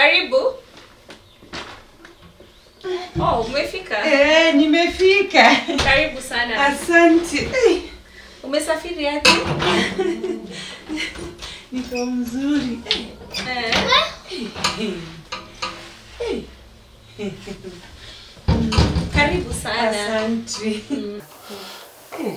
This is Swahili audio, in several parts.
Karibu. Oh, umefika. Eh, nimefika. Karibu sana. Asante. Eh, Umesafiri aje? Niko mzuri. Eh. Karibu sana. Asante. Eh.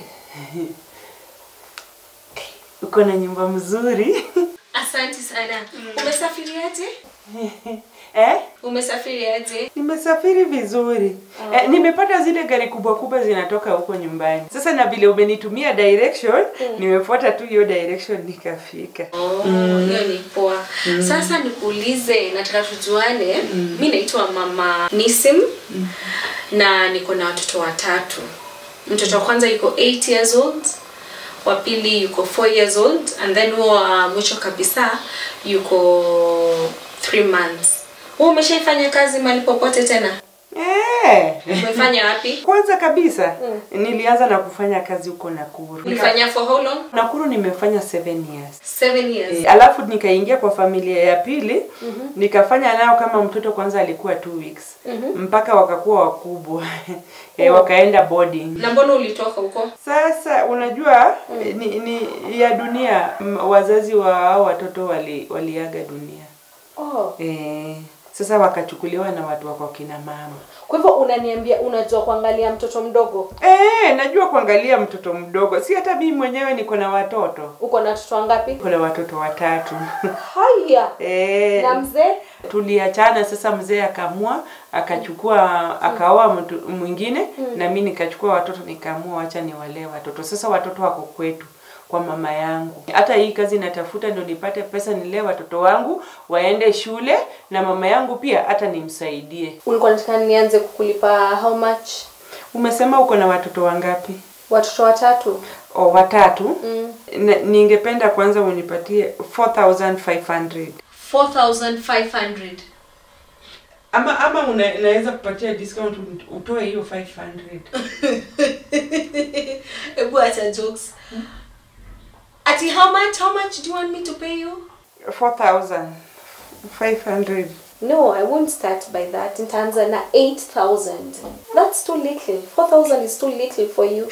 Uko na nyumba mzuri. Asante sana. Umesafiri aje? Eh? Umesafiri aje? Nimesafiri vizuri. Eh, nimepata zile gari kubwa kubwa zinatoka huko nyumbani. Sasa na vile umenitumia direction, nimefuata tu hiyo direction nikafika. Oh, hiyo ni poa. Sasa nikuulize, nataka tujuane. Mi naitwa Mama Nisim na niko na watoto watatu. Mtoto wa kwanza yuko 8 years old, wa pili yuko 4 years old and then huo wa mwisho kabisa yuko 3 months. Wewe umeshaifanya kazi mahali popote tena? Eh. Umefanya wapi? Kwanza kabisa nilianza na kufanya kazi huko Nakuru. Ulifanya for how long? Nakuru nimefanya 7 years. 7 years. E, alafu nikaingia kwa familia ya pili nikafanya nao kama mtoto kwanza alikuwa two weeks mpaka wakakuwa wakubwa e, wakaenda boarding. Na mbona ulitoka huko? Sasa unajua ni, ni ya dunia m- wazazi wa hao watoto wali, waliaga dunia Oh. e, sasa wakachukuliwa na watu wako kina mama. Kwa hivyo unaniambia unajua kuangalia mtoto mdogo? E, najua kuangalia mtoto mdogo, si hata mimi mwenyewe niko na watoto, Uko na watoto wangapi? niko na watoto watatu Haya. e, Na mzee? tuliachana sasa mzee akaamua akachukua akaoa mtu mwingine na mi nikachukua watoto nikaamua wacha niwalee watoto sasa watoto wako kwetu kwa mama yangu hata hii kazi natafuta ndio nipate pesa nilee watoto wangu waende shule na mama yangu pia hata nimsaidie Ulikuwa nataka nianze kukulipa how much? umesema uko na watoto wangapi Watoto watatu. o watatu Mm. na, ningependa kwanza unipatie 4500 4500. ama ama una, unaweza kupatia discount utoe hiyo 500 Ebu acha jokes. Ati how much? How much do you want me to pay you? 4500 No, I won't start by that. Nitaanza na 8000. That's too little. 4000 is too little for you.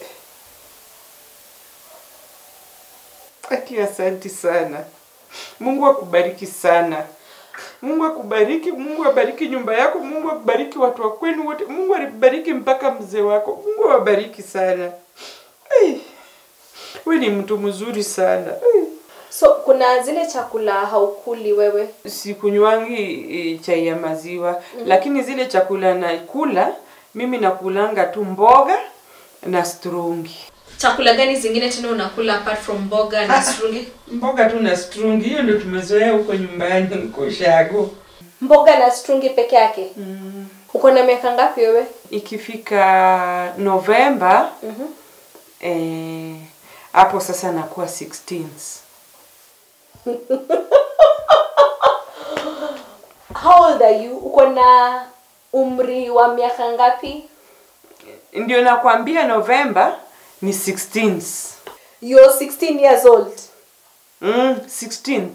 Aki, asanti sana. Mungu akubariki sana. Mungu akubariki, Mungu abariki nyumba yako, Mungu akubariki watu wa kwenu wote, Mungu akubariki mpaka mzee wako. Mungu awabariki sana. Ai, we ni mtu mzuri sana. Ai. So kuna zile chakula haukuli wewe? Sikunywangi e, chai ya maziwa lakini zile chakula nakula mimi nakulanga tu mboga na strungi. Chakula gani zingine tena unakula apart from mboga na strungi? Mboga tu na strungi, hiyo ndio tumezoea huko nyumbani huko Shago. Mboga na strungi peke yake. Uko na miaka ngapi wewe? ikifika Novemba eh, hapo sasa nakuwa 16s. How old are you? Uko na umri wa miaka ngapi? Ndio nakwambia Novemba ni 16s. You're 16 years old. Mm, 16th.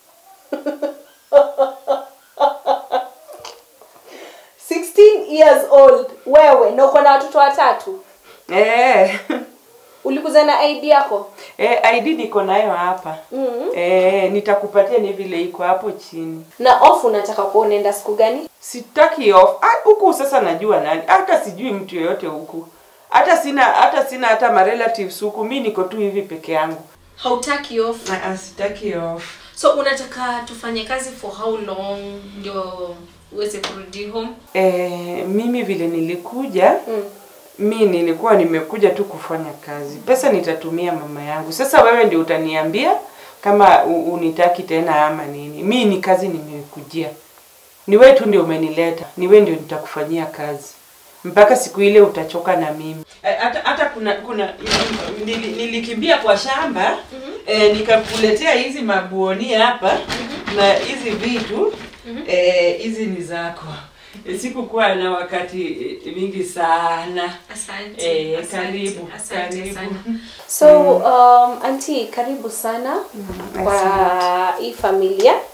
years old wewe na uko na watoto watatu Eh. ulikuza na id yako Eh, ID niko nayo hapa. mm Eh, nitakupatia ni vile iko hapo chini. na off unataka kuwa unaenda siku gani Sitaki off. Ah, huku sasa najua nani. Hata sijui mtu yoyote huku. Hata sina hata sina hata ma relatives huku. Mimi niko tu hivi peke yangu. hautaki off Ah, ah, sitaki off. so unataka tufanye kazi for how long ndio uweze kurudi home Eh, mimi vile nilikuja mm. mi nilikuwa nimekuja tu kufanya kazi. Pesa nitatumia mama yangu. Sasa wewe ndio utaniambia kama u- unitaki tena ama nini. Mi ni kazi nimekujia. Ni wewe tu ndio umenileta. Ni wewe ndio nitakufanyia kazi. Mpaka siku ile utachoka na mimi. Hata hata kuna kuna nili, nilikimbia kwa shamba eh, nikakuletea hizi mabuoni hapa na hizi vitu eh, hizi ni zako. Sikukuwa na wakati eh, mingi sana. asante Eh, asante, karibu, asante karibu. sana so um, anti karibu sana kwa asante. hii familia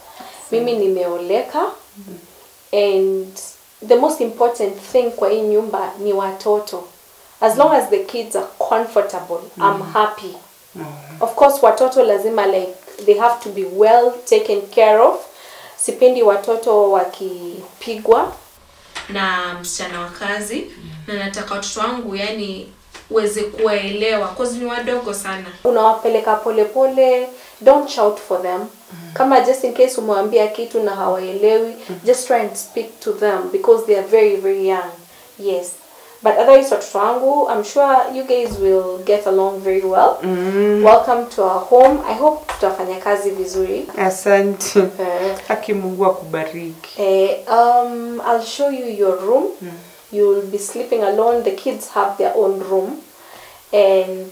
mimi nimeoleka and the most important thing kwa hii nyumba ni watoto as long as the kids are comfortable i'm happy of course watoto lazima like they have to be well taken care of sipendi watoto wakipigwa na msichana wa kazi na nataka watoto wangu yani uweze kuwaelewa cause ni wadogo sana unawapeleka polepole don't shout for them kama just in case umewambia kitu na hawaelewi just try and speak to them because they are very very young yes but otherwise watoto wangu i'm sure you guys will get along very well welcome to our home i hope tutafanya kazi vizuri asante Eh, haki mungu akubariki Eh, um, I'll show you your room. You'll be sleeping alone. The kids have their own room, and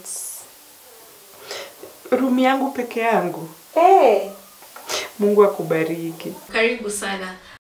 rumi yangu peke yangu hey, mungu akubariki karibu sana.